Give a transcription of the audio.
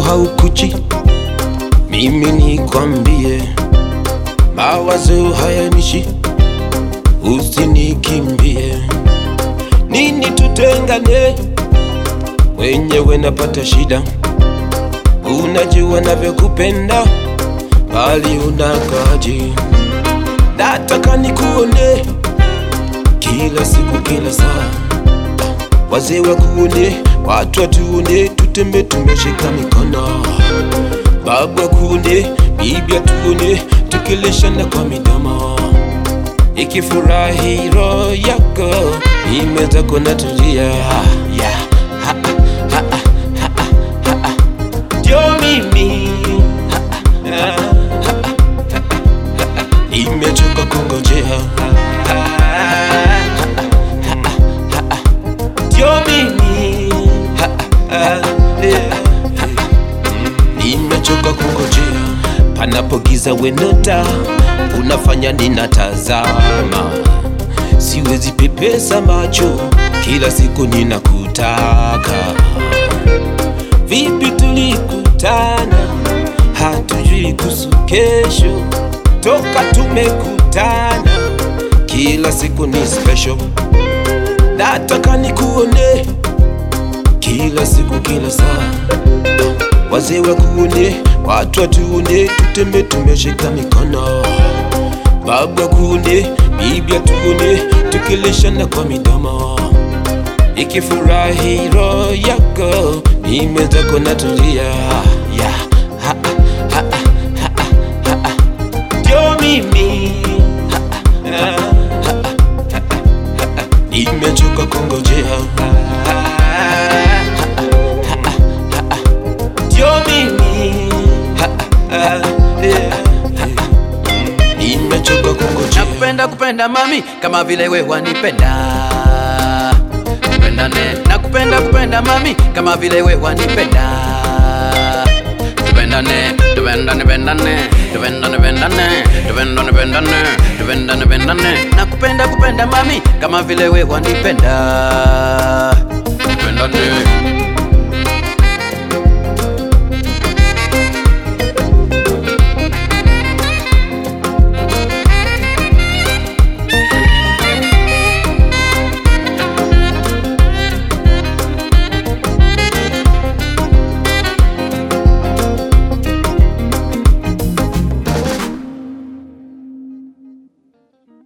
haukuchi, mimi nikwambie, mawazo hayanishi, usinikimbie. Nini tutengane, wenyewe napata shida, unajua navyokupenda, bali unakaji, nataka nikuone kila siku, kila saa wazee wakuone, watu watuone, tutembe tumeshika mikono, babu akuone, bibi atuone, tukilishana kwa midomo, ikifurahi roho yako imeza kona tulia yeah. ha, ha, ha, ha, ha, ha. Ndio mimi Ha, ha, ha, ha, ha, ha. nimechoka kungojea ndio mimi Ha, ha, yeah. nimechoka kungojea panapogiza wenota unafanya ninatazama siwezi pepesa macho kila siku ninakutaka vipi tulikutana hatujui kuhusu kesho toka tumekutana kila siku ni special nataka nikuone kila siku kila saa wazee wakuone watu watuone tutembe tumeshika mikono babu akuone bibi atuone tukilishana kwa midomo ikifurahi roho yako nimezako natulia yeah. ha, ha, ha, ha, ha, ha. ndio mimi Ha, ha, ha, ha, ha, ha, ha. nimechoka kungojea ndio mimi Ha, ha, yeah. nimechoka kungojea nakupenda kupenda mami kama vile we wanipenda tupendane nakupenda kupenda mami kama vile we wanipenda tupendane tupendane pendane tupendane pendane tupendane pendane tupendane pendane nakupenda kupenda mami kama vile we wanipenda tupendane